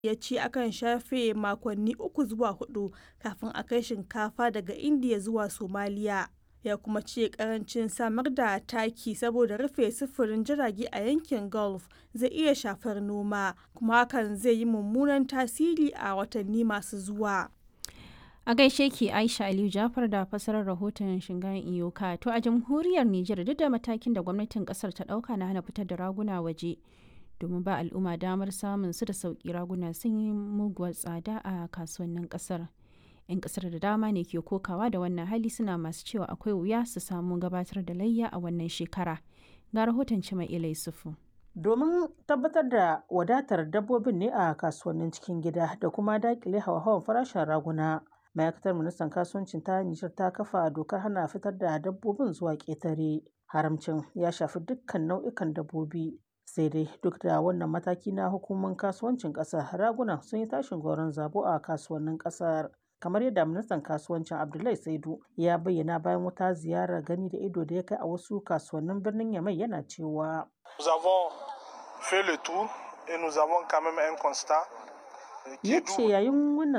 ya ce akan shafe makonni uku zuwa hudu kafin a kai shinkafa daga indiya zuwa somaliya ya kuma ce karancin samar da taki saboda rufe sufurin jirage a yankin gulf zai iya shafar noma kuma hakan zai yi mummunan tasiri a watanni masu zuwa a gaishe ki aisha aliyu jafar da fasarar rahoton shingayen iyoka to a jamhuriyar nijar duk da matakin da gwamnatin kasar ta dauka na hana fitar da raguna waje domin ba al'umma damar samun su da sauki raguna sun yi muguwar tsada a kasuwannin kasar 'yan kasar da dama ne ke kokawa da wannan hali suna masu cewa akwai wuya su samu gabatar da layya a wannan shekara ga rahoton cima ilai sufu domin tabbatar da wadatar dabbobin ne a kasuwannin cikin gida da kuma dakile hawa-hawan farashin raguna ma'aikatar ministan kasuwancin ta nijar ta kafa dokar hana fitar da dabbobin zuwa ƙetare haramcin ya shafi dukkan nau'ikan dabbobi sai dai duk da wannan mataki na hukumar kasuwancin ƙasar raguna sun yi tashin goron zabo a kasuwannin ƙasar kamar yadda ministan kasuwancin abdullahi saidu ya bayyana bayan wata ziyarar gani da ido da ya kai a wasu kasuwannin birnin yamai yana cewa ya ce yayin wannan